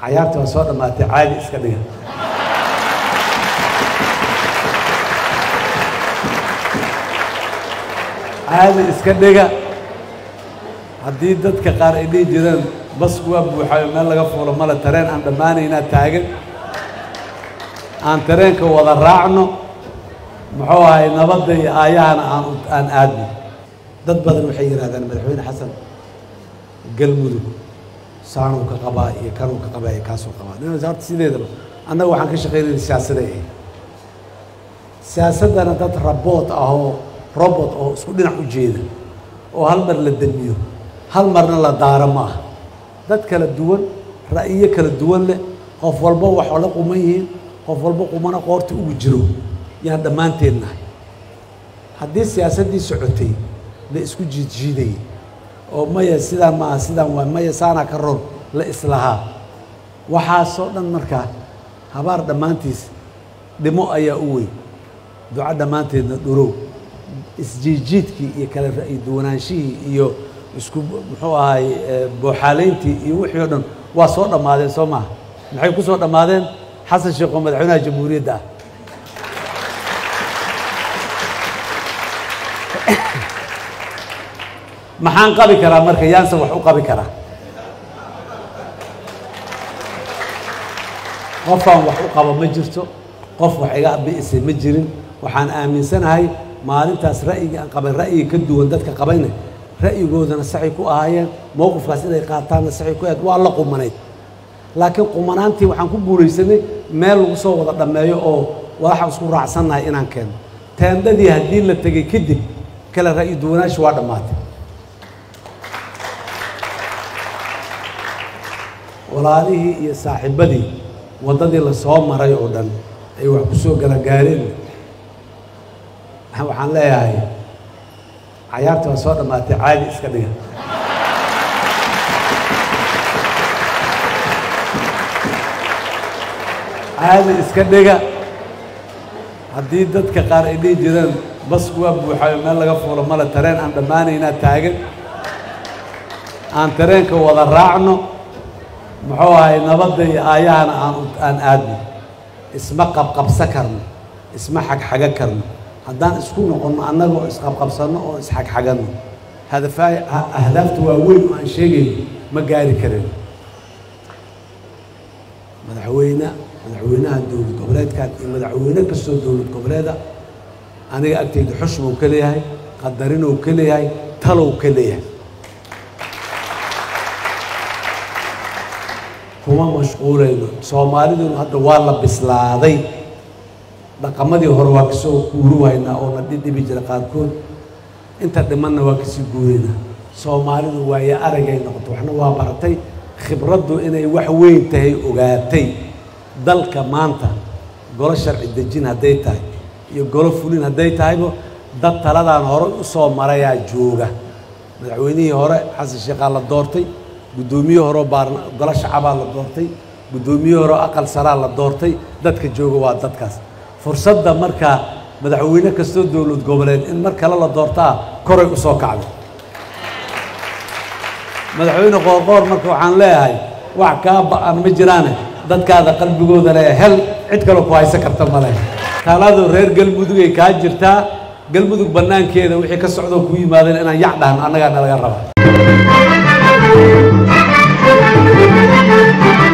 cayaarta waa soo dhammaatay caadi iska dhiga caadi iska dhiga haddii dadka qaar ay dhihi jireen basku waa buuxayo meel laga fuulo male tareen aan dhammaanaynaa taagan aan tareenka wada raacno muxuu ahay nabadda iyo aayahana aan aan aadno dad badan waxay yidhahdaan madaxweyne xasan galmudug saanuu ka qabaa iyo kanuu ka qabaa iyo kaasuu qabaa nin horta sideedaba annaga waxaan ka shaqaynayna siyaasaday ahayd siyaasaddana dad raboot ah oo robot oo isku dhinac u jeeda oo hal mar la demiyo hal marna la daaro ma ah dad kala duwan ra'yiyo kala duwan leh qof walba wax la quman yihiin qof walba qumana qoorta ugu jiro yaan dhammaanteen nahay haddii siyaasaddii socotay la isku jiidjiidayay oo maya sidaan maaha sidaan waa maya saanaa ka ron la islahaa waxaasoo dhan markaa habaar dhammaantiis dhimo ayaa u weyn duco dhammaanteedna dhurow isjiidjiidkii iyo kala ra'yi duwanaanshihii iyo isku muxuu ahay booxaalayntii iyo wixii o dhan waa soo dhammaadeen soo maaha maxay ku soo dhammaadeen xasan sheekh oo madaxweynaha jamhuuriyadda ah maxaan qabi karaa marka yaanse wax u qabi karaa qofaan wax u qabo ma jirto qof wax iga bi'isay ma jirin waxaan aaminsanahay maalintaas ra'yiga aan qabay ra'yiga ka duwan dadka qabayna ra'yigoodana saxay ku ahaayeen mowqifkaas inay qaataanna saxay ku ahayd waa la qumanayd laakiin qumanaantii waxaan ku guulaysanay meel lagu soo wada dhammeeyo oo waxaan isku raacsannahay inaan keeno teendadii haddii la tegey kadib kale ra'yi duwanaashi waa dhammaatay walaalihii iyo saaxiibadii waddadii la soo maray oo dhan ay wax ku soo galagaareen waxaan leeyahay cayaarta waa soo dhammaatay caadi iska dhiga caadi iska dhiga haddii dadka qaar ay dhihi jireen basku waa buuxayo meel laga fuulo male tareen aan dhammaanaynaa taagan aan tareenka wada raacno muxuu ahay nabadda iyo aayahana aan aan aadno isma qabqabsa karno isma xagxaga karno haddaan isku noqonno annaga oo isqabqabsanno oo isxagxaganno hadafaay ahdaafta waaweyn oo aan sheegayno ma gaari karin madaxweyne madaxweynaha dowlad goboleedkan iyo madaxweyne kastoo dowlad goboleeda aniga agtayda xushbuu ka leeyahay qadarinuu ka leeyahay talow ka leeyahay kuma mashquulayno soomaaliduna hadda waa la bislaaday dhaqamadii hore waa kasoo guuruwaynaa oo na dhidhibi jira qaarkood inta dhimanna waa kasii guuraynaa soomaalidu waayo aragay noqoto waxna waa baratay khibraddu inay wax weyn tahay ogaatay dalka maanta golo sharci dejin hadday tahay iyo golo fulin hadday tahayba dad taladaan hore u soo marayaa jooga madaxweynihii hore xasan sheekhaa la doortay guddoomiyihii horeo baarna golo shacabaa la doortay guddoomiyihii horeo aqal saraa la doortay dadka jooga waa dadkaas fursadda markaa madaxweyne kastoo dowlad goboleed in mar kale la doortaa koray u soo kacday madaxweyne qoorqoor marka waxaan leeyahay wax kaa ba-an ma jiraane dadkaada qalbigooda le hel cid kaloo ku haysan karta ma leh taladu reer galmudugay kaa jirtaa galmudug bannaankeeda wixii ka socdoo ku yimaadeen inaan yac dhahan annagaa nalaga raba